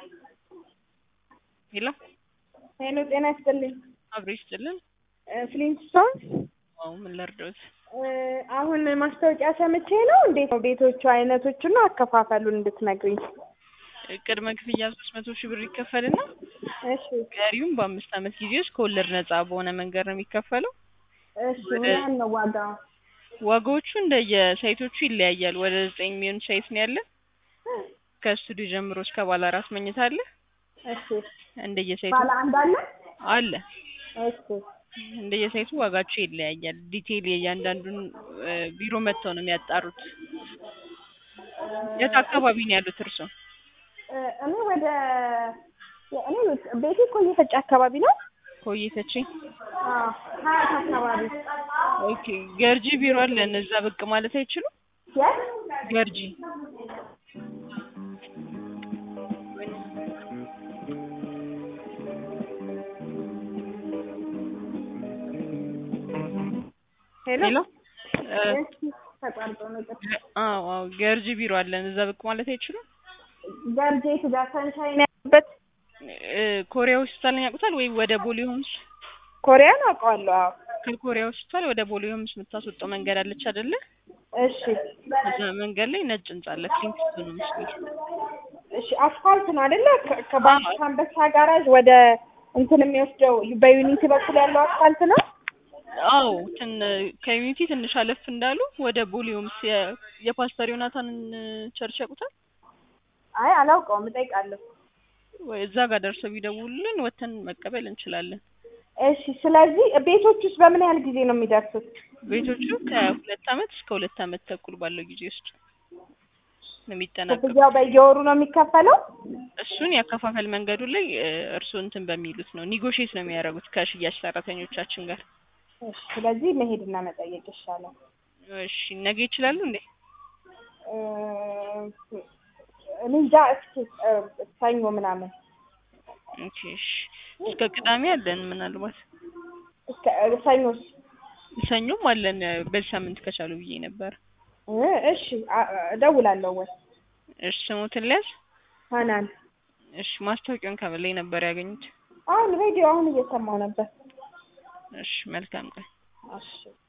ሄሎ ሄሎ ጤና ይስጥልኝ። አብሮ ይስጥልን። ፍሊንትስቶን አዎ ምን ልርዳዎት? አሁን ማስታወቂያ ሰምቼ ነው። እንዴት ነው ቤቶቹ አይነቶቹና አከፋፈሉን እንድትነግሪኝ። ቅድመ ክፍያ ሶስት መቶ ሺህ ብር ይከፈልና እሺ ቀሪውም በአምስት ዓመት ጊዜ ውስጥ ከወለድ ነጻ በሆነ መንገድ ነው የሚከፈለው። እሺ ምን ያህል ነው ዋጋ? ዋጋዎቹ እንደየሳይቶቹ ይለያያል። ወደ ዘጠኝ የሚሆን ሳይት ነው ያለ። ከስቱዲዮ ጀምሮ እስከ ባለ አራት መኝታ አለ። እሺ እንደየሳይቱ ባለ አንድ አለ? አለ እሺ እንደየሳይቱ ዋጋቸው ይለያያል። ዲቴይል የእያንዳንዱን እ ቢሮ መጥተው ነው የሚያጣሩት። የት አካባቢ ነው ያሉት እርሶ? እ እኔ ወደ እኔ ቤቴ ኮዬ ፈጬ አካባቢ ነው። ኮዬተቼ አዎ ሀያት አካባቢ ኦኬ። ገርጂ ቢሮ አለን። እዛ ብቅ ማለት አይችሉም? የት? ገርጂ ሄሎ ሄሎ እ እሺ ተቋርጦ ነው ይቅርታ። አዎ አዎ ገርጂ ቢሮ አለን። እዛ ብቅ ማለት አይችሉም? ገርጄት ጋር ሰንሻይን ያለበት እ ኮሪያ ሆስፒታልን ያውቁታል ወይ? ወደ ቦሌ ሆምስ ኮሪያን አውቀዋለሁ። አዎ ከኮሪያ ሆስፒታል ወደ ቦሌ ሆምስ የምታስወጣው መንገድ አለች አይደለ? እሺ እዛ መንገድ ላይ ነጭ ህንጻ አለ። ፍሊንትስቶን ነው የሚል እሺ አስፋልት ነው አይደለ? ከ- ከባንክ ከአንበሳ ጋራዥ ወደ እንትን የሚወስደው በዩኒቲ በኩል ያለው አስፋልት ነው። አዎ ትን ከዩኒቲ ትንሽ አለፍ እንዳሉ ወደ ቦሌ ሆምስ የ- የፓስተር ዮናታንን ቸርች ያውቁታል? አይ አላውቀውም፣ እጠይቃለሁ። ወይ እዛ ጋር ደርሰው ቢደውሉልን ወተን መቀበል እንችላለን። እሺ ስለዚህ ቤቶች ውስጥ በምን ያህል ጊዜ ነው የሚደርሱት? ቤቶቹ ከሁለት አመት እስከ ሁለት አመት ተኩል ባለው ጊዜ ውስጥ ነው የሚጠናቀቁ። ክፍያው በየወሩ ነው የሚከፈለው? እሱን ያከፋፈል መንገዱ ላይ እ እርስዎ እንትን በሚሉት ነው ኒጎሽዬት ነው የሚያደርጉት ከሽያጭ ሰራተኞቻችን ጋር። እሺ ስለዚህ መሄድና መጠየቅ ይሻላል። እሺ ነገ ይችላሉ እንዴ? እ እኔ እንጃ እስኪ እ ሰኞ ምናምን ኦኬ እሺ። እስከ ቅዳሜ አለን ምናልባት እስከ እ ሰኞስ? ሰኞም አለን በዚህ ሳምንት ከቻሉ ብዬ ነበር። እ እሺ አ- እደውላለሁ ወይ እሺ ስሞትን ሊያዝ ሀናን እሺ ማስታወቂያውን ከምን ላይ ነበር ያገኙት? አሁን ሬዲዮ አሁን እየሰማው ነበር። እሺ መልካም ቀን። እሺ